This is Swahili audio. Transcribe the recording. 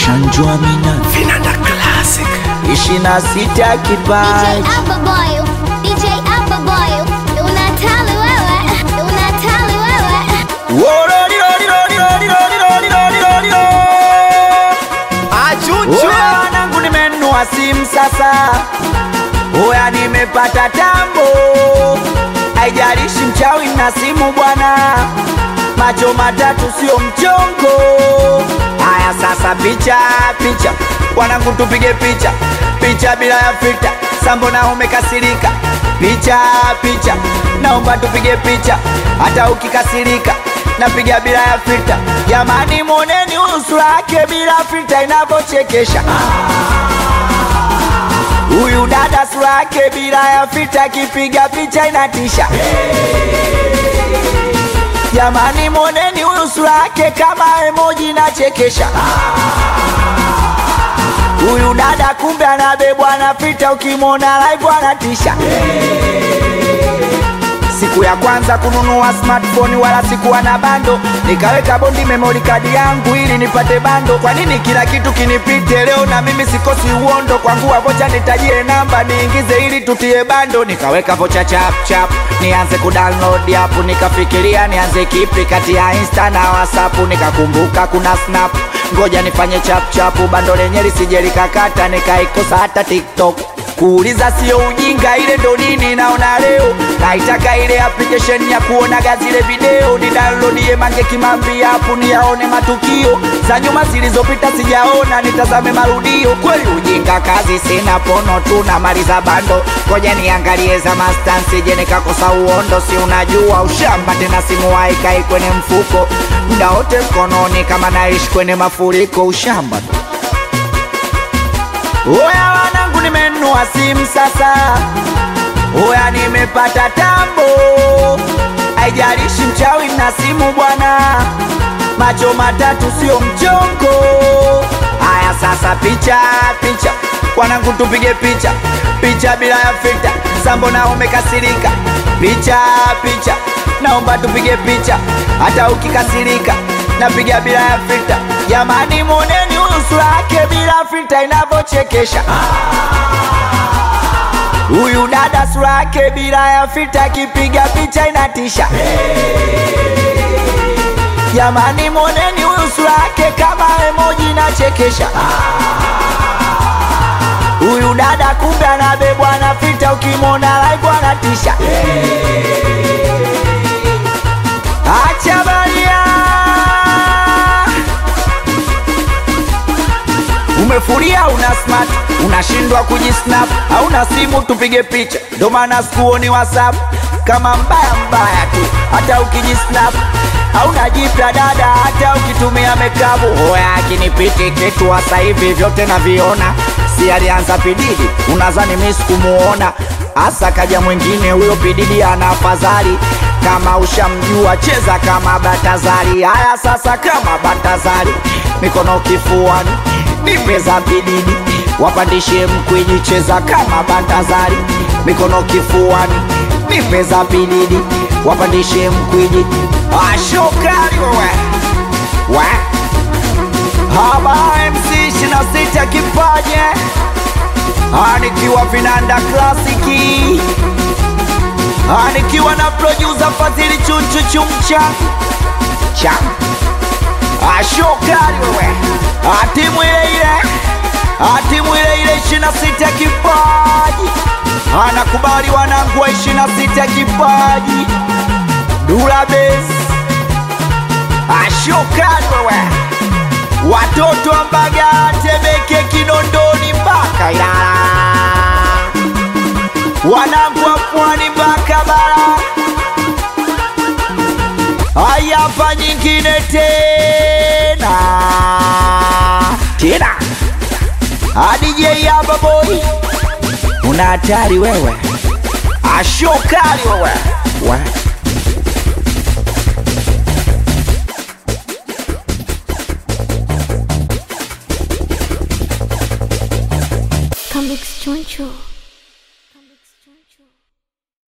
Ushanjua mina Vinanda Classic. ishirini na sita DJ kipaji Alpha Boy, DJ Alpha Boy, unatali wewe, unatali wewe. Oya wanangu nimenunua simu sasa, oya nimepata tambo, haijalishi mchawi na simu bwana, macho matatu sio mchongo. Haya sasa, picha picha, wanangu tupige picha picha bila ya filter, sambo na umekasirika, picha picha, naomba tupige picha hata ukikasirika napiga bila ya filter. Jamani, moneni uso wake bila filter inavyochekesha. Huyu dada sura yake bila ya filter, akipiga picha inatisha. Jamani, moneni huyu sura yake kama emoji inachekesha. Huyu dada kumbe anabebwa na filter, ukimwona live anatisha. Siku ya kwanza kununua smartphone wala sikuwa na bando, nikaweka bondi memory card yangu ili nipate bando. Kwa nini kila kitu kinipite leo na mimi sikosi uondo? Kwangu vocha nitajie namba niingize ili tutie bando, nikaweka vocha chap chap nianze kudownload app, nikafikiria nianze kipi kati ya Insta na WhatsApp, nikakumbuka kuna Snap, ngoja nifanye chap chap, bando lenye lisije likakata, nikaikosa hata TikTok kuuliza sio ujinga, ile ndo nini naona leo. Naitaka ile application ya kuonaga zile video, ni downloadie Mange Kimambi hapo niyaone matukio za nyuma zilizopita, sijaona nitazame marudio. Kweli ujinga kazi sina, pono tu na mali za bando, ngoja niangalie za mastan, sije nikakosa uondo. Si unajua ushamba tena, simu haikai kwenye mfuko muda wote mkononi, kama naishi kwenye mafuriko, ushamba tu. Oya wanangu, nimenunua simu sasa, oya nimepata tambo, haijalishi mchawi na simu bwana, macho matatu sio mchongo. Haya sasa, picha picha, wanangu tupige picha picha bila ya filter, sambo na umekasirika, picha picha, naomba tupige picha hata ukikasirika napiga bila ya filter. Jamani, moneni uso wake bila filter inavyochekesha. Huyu dada sura yake bila ya filter, akipiga picha inatisha. Jamani, moneni huyu sura yake kama emoji inachekesha. Huyu dada kumbe anabebwa na filter, ukimwona live anatisha. Acha baria Umefuria una smart, unashindwa kujisnap, hauna simu tupige picha, ndo maana sikuoni WhatsApp kama mbaya mbaya tu, hata ukijisnap hauna jipya dada, hata ukitumia mekabu. Hoya akinipiti kitu sasa hivi vyote naviona, si alianza pididi, unazani mimi sikumuona hasa kaja mwingine huyo pididi ana afadhali kama ushamjua cheza kama Batazari. Haya sasa, kama Batazari, mikono kifuani, nipe za bididi, wapandishe mkwiji, cheza kama Batazari, mikono kifuani, nipe za bididi, wapandishe mkwiji. Ashokari wewe we haba MC 26 kipaje anikiwa vinanda klasiki nikiwa na producer Fadhili Chunchu Chumcha cha ashokari wewe atimu ile ile atimu ile ile ishirini na sita kipaji anakubali wanangu wa ishirini na sita kipaji Dula Base ashokari wewe watoto wa Mbagala Temeke Kinondoni mpaka Ilala wanangu wa pwani mpaka bara. Haya, hapa nyingine tena tena, DJ hapa boy, una hatari wewe, ashokali wewe wa. Come Choncho.